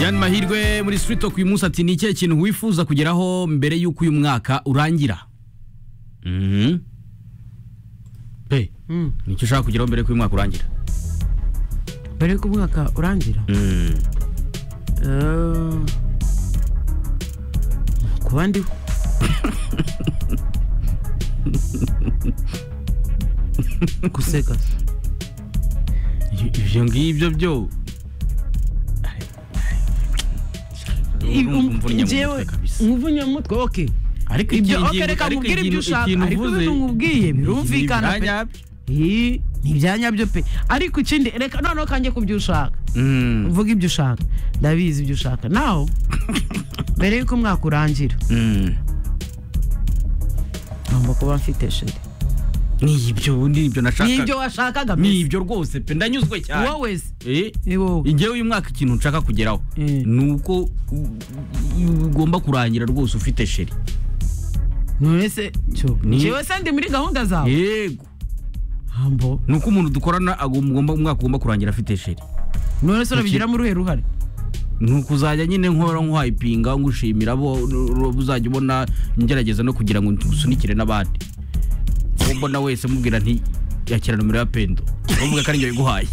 Jan Mahirwe muri Street Talk uyu munsi ati ni ikihe kintu wifuza kugeraho mbere y'uko uyu mwaka urangira Mhm. pe ni icyo ushaka kugeraho mbere y'uko uyu mwaka urangira mbere y'uko umwaka urangira Mm. Eh, kuba ndiho guseka Ibi- ibyo ngibyo byo Urumva umvura inyama mu njyewe mutwe kabisa. umuvunyamutwe oke ariko ibyo ikintu- oke reka ariko mubwire ikintu- ibyo ushaka ikintu ariko uvuze- ibyo nkubwiye birumvikana ni pe ibyanyabyo. Ih, ni ibyanyabyo pe ariko ikindi reka noneho kanjye ku byo ushaka Mm, mvuga ibyo ushaka ndabizi ibyo ushaka nawe mbere y'uko umwaka urangira mm. ngomba kuba mfite sheri ni ibyo ni ibyo ni ibyo nashakaga washakaga ni mbese ibyo rwose pe ndanyuzwe cyane wowe se Eh, ni wowe Igihe uyu mwaka ikintu nshaka kugeraho Mm. ni uko u- u- ugomba kurangira rwose ufite sheri none se cyo Ni- njyewe se ndi muri gahunda zawe yego hambo ni uko umuntu dukorana agomba umwaka ugomba kurangira afite sheri none se urabigiramo uruhe ruhare ni ukuzajya nyine nkora nkuhayipinga ngushimira bo ro- uzajya ubona ngerageza no kugira ngo nsunikire n'abandi uwo mbona wese mubwira nti yakira nomero ya pendo uvuga ko ari njye wiguhaye